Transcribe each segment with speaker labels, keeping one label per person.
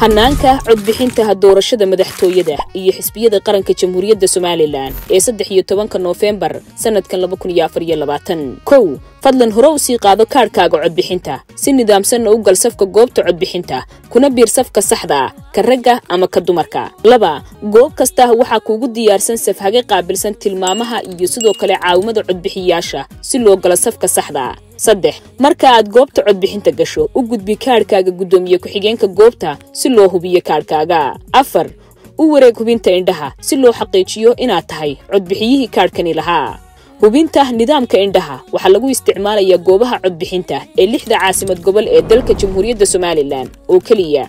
Speaker 1: hanaanka codbixinta doorashada madaxtooyada iyo xisbiyada qaranka jamhuuriyadda somalilan ee saddex iyo tobanka noofembar sanadkan laba kun iyo afar iyo labaatan kow fadlan hore u sii qaado kaadhkaaga codbixinta si nidaamsanna u gal safka goobta codbixinta kuna biir safka saxda ah ka ragga ama ka dumarka laba goob kasta waxaa kuugu diyaarsan safhage qaabilsan tilmaamaha iyo sidoo kale caawimada codbixiyaasha si loo galo safka saxda saddex marka aad goobta codbixinta gasho u gudbi kaadhkaaga guddoomiye ku-xigeenka goobta si loo hubiyo kaadhkaaga afar u wareeg hubinta indhaha si loo xaqiijiyo inaad tahay codbixiyihii kaadhkani lahaa hubinta nidaamka indhaha waxaa lagu isticmaalayaa goobaha codbixinta ee lixda caasimad gobol ee dalka jamhuuriyadda somalilan oo keliya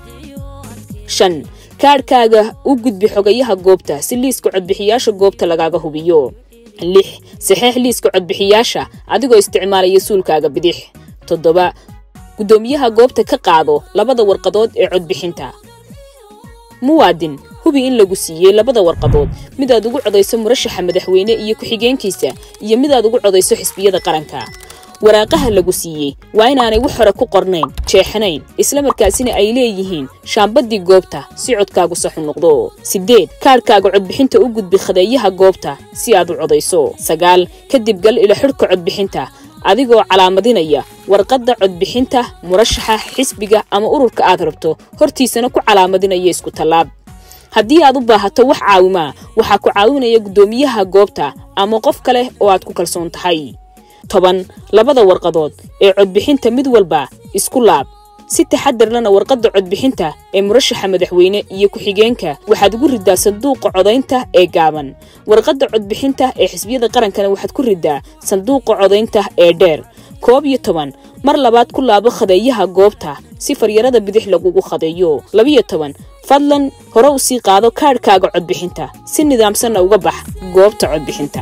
Speaker 1: shan kaadhkaaga u gudbi xogayaha goobta si liiska codbixiyaasha goobta lagaaga hubiyo lix saxeex liiska codbixiyaasha adigoo isticmaalaya suulkaaga bidix toddoba guddoomiyaha goobta ka qaado labada warqadood ee codbixinta muwaadin hubi in lagu siiyey labada warqadood midaad ugu codayso murashaxa madaxweyne iyo ku-xigeenkiisa iyo midaad ugu codayso xisbiyada qaranka waraaqaha lagu siiyey waa inaanay wax hore ku qornayn jeexanayn islamarkaasina ay leeyihiin shaambadii goobta si codkaagu saxu noqdo siddeed kaadhkaaga codbixinta u gudbi khadeeyaha goobta si aad u codayso sagaal kadib gal ila xidhka codbixinta adigoo calaamadinaya warqadda codbixinta murashaxa xisbiga ama ururka aad rabto hortiisana ku calaamadinaya isku tallaab haddii aad u baahato wax caawimaa waxaa ku caawinaya guddoomiyaha goobta ama qof kale oo aad ku kalsoon tahay toban labada warqadood ee codbixinta mid walba isku laab si taxadarlana warqadda codbixinta ee murashaxa madaxweyne iyo ku-xigeenka waxaad ugu riddaa sanduuqa codaynta ee gaaban warqadda codbixinta ee xisbiyada qarankana waxaad ku riddaa sanduuqa codaynta ee dheer koob iyo toban mar labaad ku laabo khadeeyaha goobta si faryarada bidix lagugu khadeeyo labiyo toban fadlan hore u sii qaado kaadhkaaga codbixinta si nidaamsanna uga bax goobta codbixinta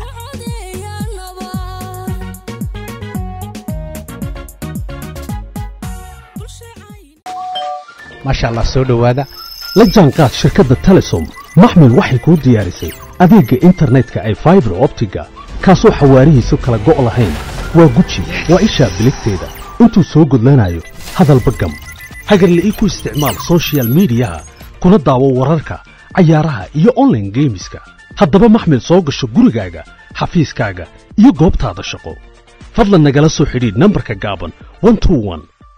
Speaker 2: maasha allah soo dhowaada la jaanqaad shirkadda telesom maxmil waxay kuu diyaarisay adeegga internetka ay faibar optiga kaasoo xawaarihiisu kala go' lahayn waa guji waa ishaa biligteeda intuu soo gudlanayo hadalba gam hagarla'ii ku isticmaal sochial midiyaha kuna daawo wararka cayaaraha iyo onlaine geemiska haddaba maxmil soo gasho gurigaaga xafiiskaaga iyo goobtaada shaqo fadlan nagala soo xidhiidh nambarka gaaban